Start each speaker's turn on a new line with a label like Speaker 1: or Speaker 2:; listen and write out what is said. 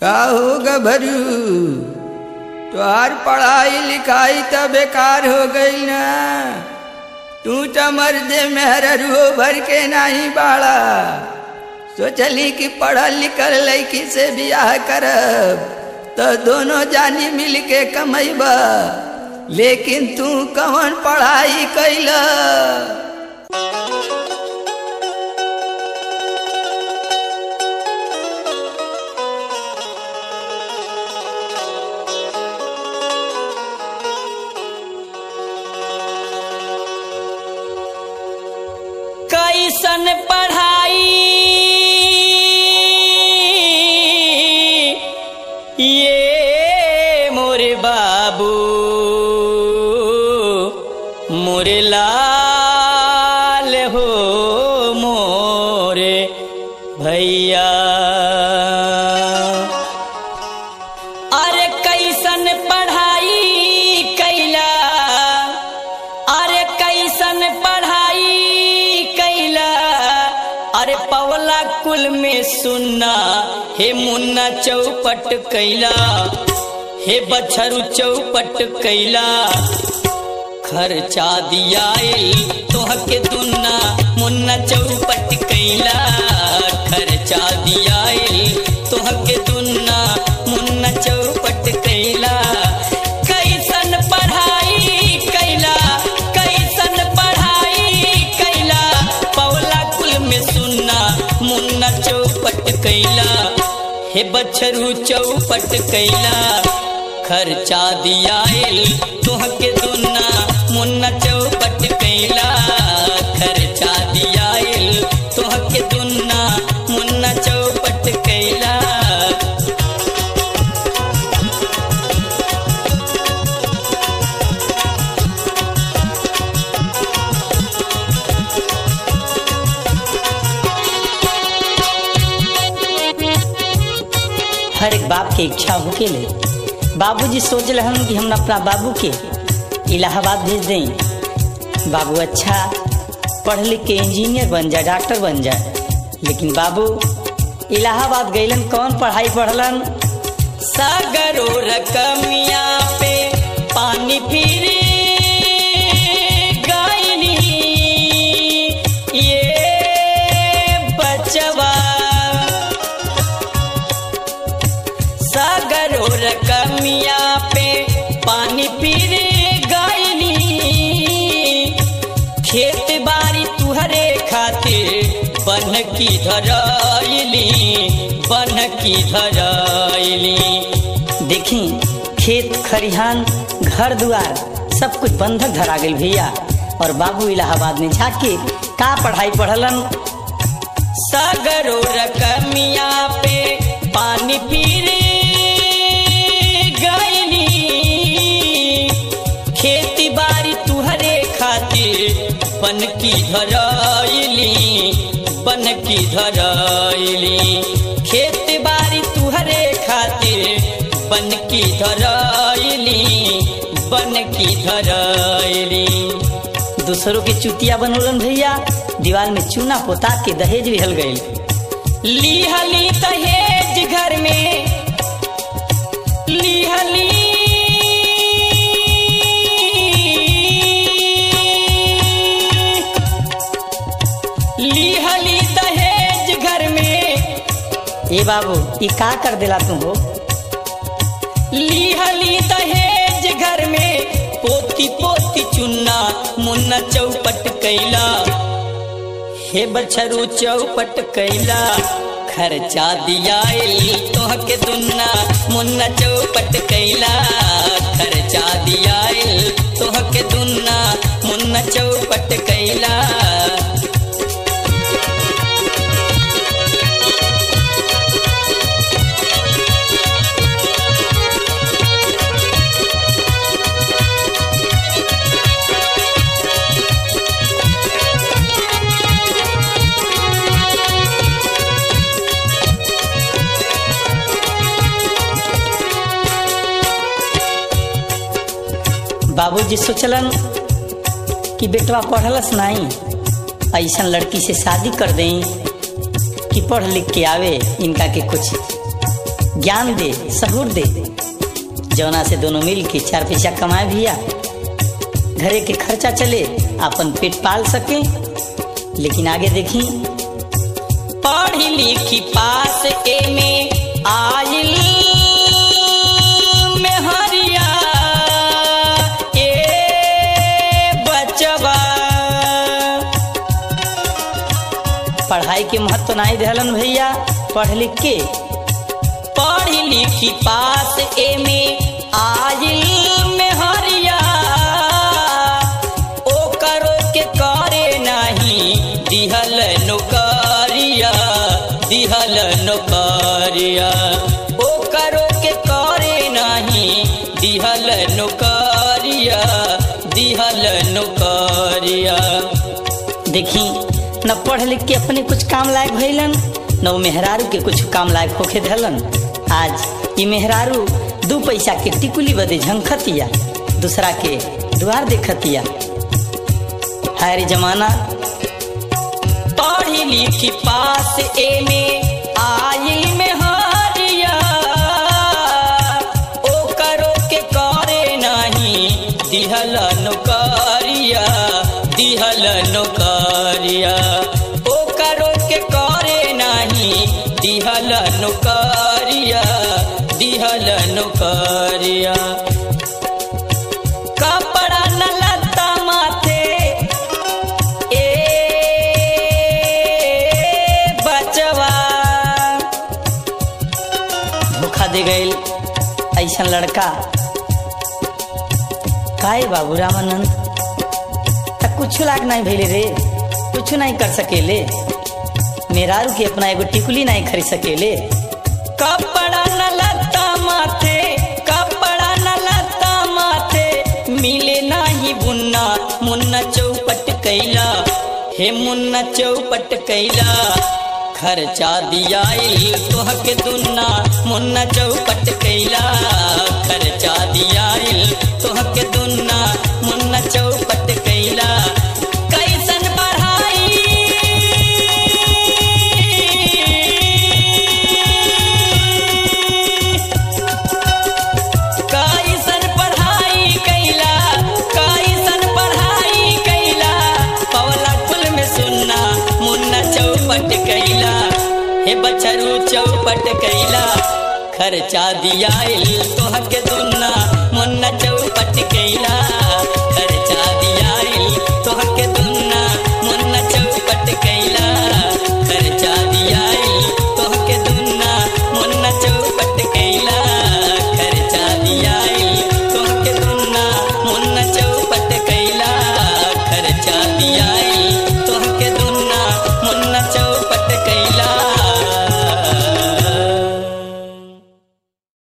Speaker 1: का हो गभरू तोहार पढ़ाई लिखाई तो बेकार हो गई ना तू तो मर्दे मेहररुओ भर के नहीं बाड़ा सोचली कि पढ़ल लिखल लड़की से बियाह करब तो दोनों जानी मिल के कमैब लेकिन तू कौन पढ़ाई कैल
Speaker 2: कैसन पढ़ाई ये मोरे बाबू मोरे लाल हो मोरे भैया अरे कैसन पढ़ाई कैला अरे कैसन पढ़ाई कैला अरे पवला कुल में सुनना हे मुन्ना चौपट कैला हे बछरू चौपट कैला खर्चा दियाइल तोहके दुन्ना मुन्ना चौपट कैला खर्चा दियाइल तोहके दुन्ना मुन्ना चौपट कैला कैसन पढ़ाई कैला कैसन पढ़ाई कैला पवला कुल में सुनना मुन्ना चौपट कैला हे बछरू चौपट कैला खर्चा दियाइल तुहके दुन्ना मुन्ना चौपट कैला खर्चा दियाइल तुहके दुन्ना मुन्ना चौपट कैला
Speaker 3: हर एक बाप के इच्छा होके ले बाबूजी सोच रहन कि हम अपना बाबू के इलाहाबाद भेज दें बाबू अच्छा पढ़ लिख के इंजीनियर बन जाए डॉक्टर बन जाए लेकिन बाबू इलाहाबाद गईलन कौन पढ़ाई पढ़लन
Speaker 2: सागरो रकमिया पे पानी फिर गायनी ये बचवा सागरो रकमिया पे पानी फिर गायनी खेत बाड़ी तुहरे खातिर बन की धरैली बन की धरैली
Speaker 3: देखी खेत खरिहान घर दुआर सब कुछ बंधक धरा गई भैया और बाबू इलाहाबाद में जाके का पढ़ाई पढ़लन
Speaker 2: सागरो रकमिया पे पानी फिर गईनी खेती बाड़ी तुहरे खातिर बन की धरैली बन की धरैली खेत बाड़ी तुहरे खातिर बन की धरैली बन की धरैली
Speaker 3: दूसरों के चुतिया बनोलन भैया दीवार में चूना पोता के दहेज भी हल गई
Speaker 2: लिहली दहेज घर में लिहली लिहली दहेज घर में
Speaker 3: ए बाबू ये का कर दिला तू हो
Speaker 2: लिहली दहेज घर में पोती पोती चुन्ना मुन्ना चौपट कैला हे बछरू चौपट कैला खर्चा दियाइल तोहके दुन्ना मुन्ना चौपट कैला खर्चा दियाइल तोहके दुन्ना मुन्ना चौपट कैला
Speaker 3: बाबूजी सोचलन कि बेटवा पढ़लस नहीं ऐसा लड़की से शादी कर दें कि पढ़ लिख के आवे इनका के कुछ ज्ञान दे सहूर दे जौना से दोनों मिल के चार पैसा कमाए भैया घरे के खर्चा चले अपन पेट पाल सके लेकिन आगे देखी
Speaker 2: पढ़ी लिखी पास एमे आइल में हरिया ए बचवा
Speaker 3: पढ़ाई के महत्व नहीं दिहलन भैया पढ़ लिख के
Speaker 2: पढ़ी लिखी पास एमे आइल में हरिया ओ करो के करे नहीं दिहल नौकरिया दिहल नौकरिया ओ करो के करे नहीं दिहल नौकरिया दिहल नौकरिया
Speaker 3: देखी न पढ़ लिख के अपने कुछ काम लायक भइलन न वो मेहरारू के कुछ काम लायक होके धलन आज ये मेहरारू दू पैसा के टिकुली बदे झंखतिया दूसरा के द्वार देखतिया हाय रे जमाना
Speaker 2: पढ़ी लिखी पास एमे आइल में हरिया ओ करो के करे नहीं दिहल नौकरिया दिहल नौकरिया ओ करो के करे नहीं दिहल नौकरिया दिहल नौकरिया कपड़ा न लता माथे ए बचवा
Speaker 3: धोखा दे गए ऐसा लड़का काहे बाबू रामानंद तक कुछ लाग नहीं भैले रे कुछ नहीं कर सकेले मेरारू के अपना एगो टिकुली नहीं खरीद सकेले
Speaker 2: कपड़ा न लता माथे कपड़ा न लता माथे मिले नाही बुन्ना मुन्ना चौपट कैला हे मुन्ना चौपट कैला खर्चा दिया तोह के दुन्ना मुन्ना चौपट कैला खर्चा दिया तोह के दुन्ना मुन्ना चौपट कैला कैसन पढ़ाई कैसन पढ़ाई कैला कैसन पढ़ाई कैला पवला कुल में सुनना मुन्ना चौपट कैला हे बछरू चौपट कैला खर्चा दिया तोह के दुन्ना